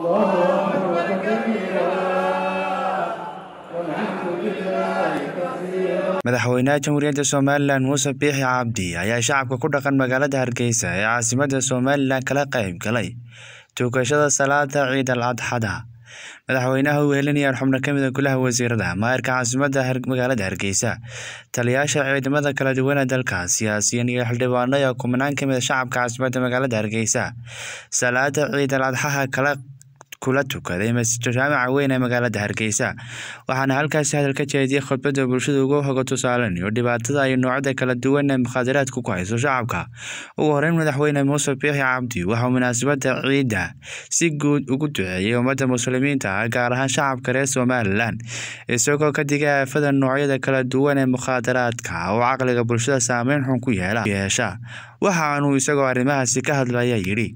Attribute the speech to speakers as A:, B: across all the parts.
A: madaxweynaha jamhuuriyadda somalilan muuse biixi cabdi ayaa shacabka ku dhaqan magaalada hargeysa ee caasimadda somalilan kala qayb galay tukashada salaada ciid al adxada madaxweynaha uu helinayaan xubno ka mida golaha wasiirada maayirka caasimadda magaalada hargeysa taliyaasha ciidamada kala duwan ee dalka siyaasiyiin iyo xildhibaano ee kumanaan ka mid a shacabka caasimadda magaalada hargeysa salaada ciid al adxaha kala kula tukaday masjidka jaamaca weyn ee magaalada hargeysa waxaana halkaasi hadal ka jeediyey khudbadda bulshada ugu hoga tusaalanayo dhibaatada iyo noocyada kala duwan ee mukhaadaraadku ku hayso shacabka ugu horeyn madaxweyne muuse biixi cabdi waxauu munaasabadda ciidda si guud ugu duceeyey ummadda muslimiinta ah gaar ahaan shacabka reer somalilan isagoo ka digay aafada noocyada kala duwan ee mukhaadaraadka oo caqliga bulshada saameyn xun ku yeesha waxaanuu isagoo arrimahaasi ka hadlaya yidhi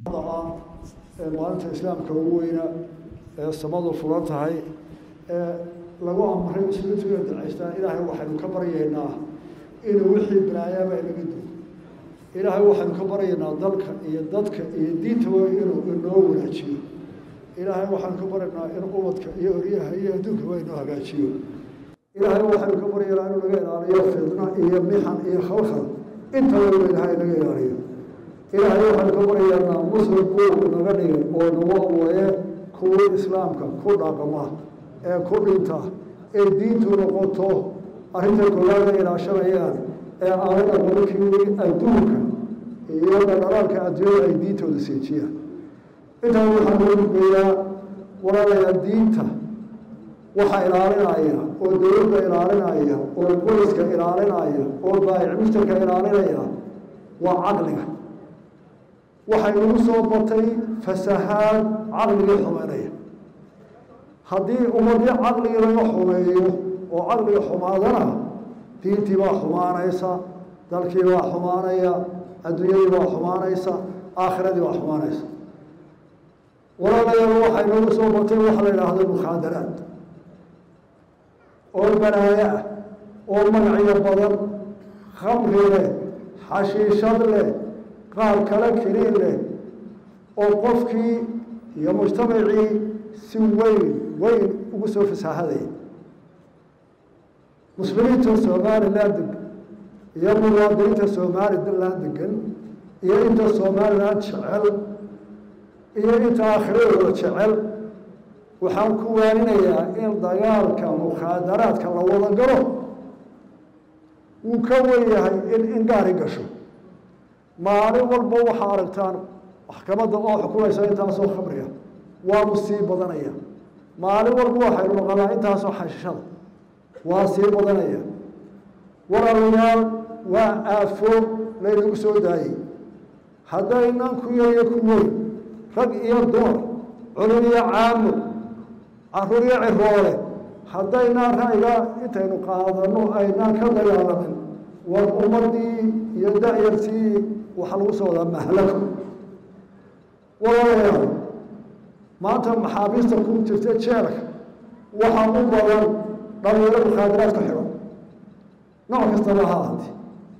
B: maalinta islaamka ugu weyna ee samadu furan tahay ee lagu amray muslimiintu inay ducaystaan ilaahay waxaynu ka baryaynaa inuu wixii balaayaaba inaga dugo ilaahay waxaynu ka baryaynaa dalka iyo dadka iyo diintaba inuu inoo wanaajiyo ilaahay waxaynu ka baryaynaa in ubadka iyo oryaha iyo adduunkaba inoo hagaajiyo ilaahay waxaynu ka baryaynaa inuu naga ilaaliyo fidna iyo mixan iyo khalkhal intaba inuu ilaahay naga ilaaliyo ilaahay waxaynu ka baryaynaa muslim kuu naga dhigay oo nagu awaye kuwii islaamka ku dhaqma ee ku dhinta ee diintu noqoto arrinta koowaada ilaashanayaan ee aanay aqonkii adduunka iyo dhaqdhaqaanka adduunyada ay diintooda seejiyaan intaa waxaa loo gudbeeyaa walaalayaa diinta waxaa ilaalinaya oo dowladda ilaalinaya oo booliska ilaalinaya oo baayic mujtarka ilaalinaya waa caqliga waxay nagu soo batay fasahaad caqligii xumeynaya haddii ummadii caqligii laga xumeeyo oo caqliga xumaadana diintii baa xumaanaysa dalkii baa xumaanaya adduunyadii baa xumaanaysa aakhiradii baa xumaanaysa walaalayaal waxay nagu soo batay waxa la yidhaahdo mukhaadaraad oo balaayo ah oo magacyo badan khamri leh xashiishad leh qaar kale keliin leh oo qofkii iyo mujtamacii si weyn weyn ugu soo fasaahadaya muslimiinta somalilan degan iyo muwaadiniinta somalilan degan iyo inta somalilan jecel iyo inta aakhiradooda jecel waxaan ku waaninayaa in dagaalka mukhaadaraadka la wada galo wuu ka wen yahay in in gaari gasho maalin walba waxaa aragtaan maxkamadda oo xukumaysa intaasoo khamriga waanu sii badanaya maalin walba waxaynu noqonaa intaasoo xashishada waa sii badanaya walaalayaal waa aafo laynagu soo daayey haddaynan ku yariyo ku weyn rag iyo dumar culum iyo caamo caruur iyo ciroole haddaynaan ra'yiga intaynu qaadano aynaan ka dagaalamin war ummadii iyo da-yartii waxaa lagu soo wadaa mahlako walaalayaal maanta maxaabiista ku jirta jeelka waxaa u badan dhalinyaro mukhaadaraad ku xidhan nooc kastaba ha ahaatee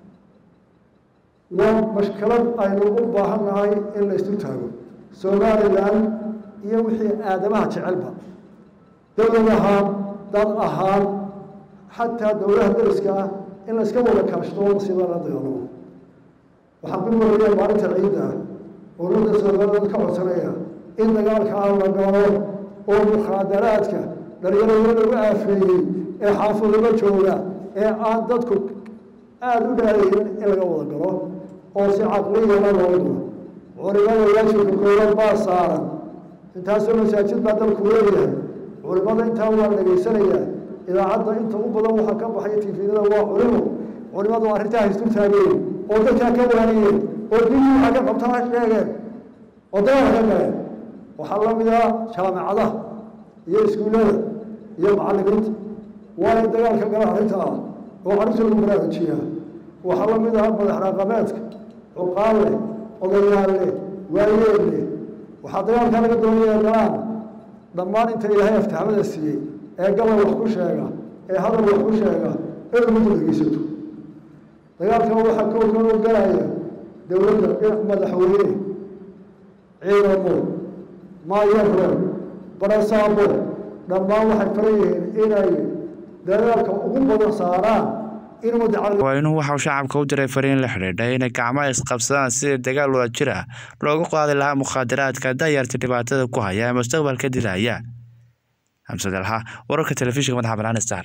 B: waa mashkalad aynu u baahan nahay in la isu taago somalilan iyo wixii aadamaha jecelba dowlad ahaan dad ahaan xataa dowlaha dariska ah in la iska wada kaashto masiiba la dagaalamo waxaan ku waraya maalinta ciidda ah ururda somaliland ka codsanaya in dagaalka aan la galo oo mukhaadaraadka dhalinyarada lagu aafeeyey ee xaafadaba jooga ee aan dadku aada u dhaaraynin in laga wada galo oo si caqliyana loo galo culimada waajibka kooban baa saaran intaasoo masaajid baa dalku leeyahay culimada intaa waa dhegaysanayaa idaacadda inta u badan waxaa ka baxaya tifiyada waa culimo culimadu arrintaa haystu taageen oo dadkaa ka waaniyeen oo diintii waxaa ka qabtaa ha sheegeen oo dagaal ka galeen waxaa la mid ah jaamicadaha iyo iskuullada iyo macallimiinta waa in dagaalka gala arrinta ah oo carruurta lagu baraarujiyaa waxaa la mid ah madax raqameedka cuqaal leh odayaal leh waayeel leh waxaa dagaalkaa laga doonaya galaan dhammaan inta ilaahay aftahamada siiyey ee gabal wax ku sheega ee hadal wax ku sheega in ummadda dhegeysato dagaalkan waxaa kowkan u galaya dowladda dhinac madaxweyne ciidamo maayarre barasaabo dhammaan waxay faran yihiin inay dadaalka ugu badan saaraan in ummadda caqli
A: waa inuu waxauu shacabka u diray fariin la xidhiidha inay gacmaha isqabsadaan sidii dagaal wada jir ah loogu qaadi lahaa mukhaadaraadka dayarta dhibaatada ku haya ee mustaqbalka dilaya xamsad alha wararka telefishinka madaxa banaan star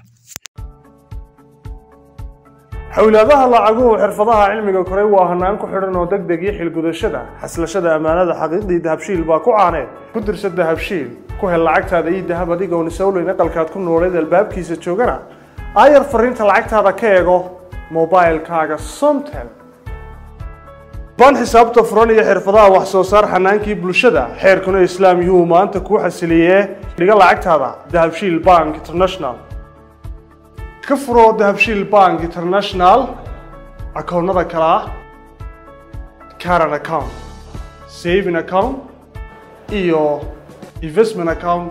C: xowlaadaha lacaguhu xirfadaha cilmiga koray waa hanaan ku xidhan oo deg deg iyo xilgudashada xaslashada ammaanada xaqiiqdii dahabshiil baa ku caaneed ku dirsa dahabshiil ku hel lacagtaada iyo dahab adigoon isowleyn aqalkaad ku nooleed albaabkiisa joogana aayar fariinta lacagtaada ka eego mobilkaaga somtel ban xisaabta furan iyo xirfadaha wax soo saar xanaankii bulshada xeerkuna islaam yuu maanta kuu xasiliyee dhiga lacagtaada dahabshiil bank international ka furo dahabshiil bank international akoonnada kale ah caran account saving account iyo investment account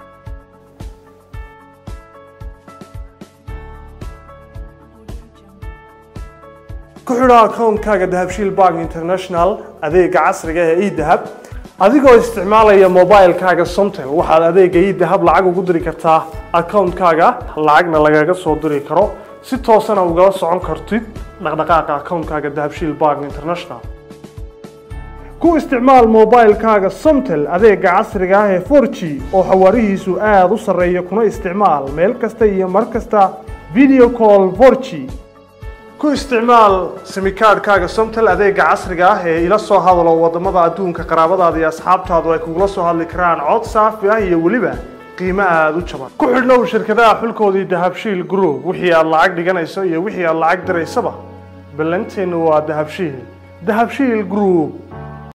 C: ku xidho akoonkaaga dahabshiil bank international adeega casriga ee edahab adigoo isticmaalaya mobilkaaga somtel waxaad adeega edahab lacag ugu diri kartaa akoonkaaga lacagna lagaga soo diri karo si toosana ugala socon kartid dhaqdhaqaaqa akoonkaaga dahabshiil bank international ku isticmaal mobilkaaga somtel adeega casriga ah ee 4g oo xawaarihiisu aada u sarreeya kuna isticmaal meel kasta iyo mar kasta video call 4g ku isticmaal simikaadhkaaga somtel adeega casriga ah ee ila soo hadalo wadamada adduunka qaraabadaada iyo asxaabtaadu ay kugula soo hadli karaan cod saafi ah iyo weliba qiimo aada u jaban ku xidhnow shirkadaha xulkoodii dahabshiil group wixii aad lacag dhiganayso iyo wixii aad lacag diraysaba ballanteennu waa dahabshiil dahabshiil group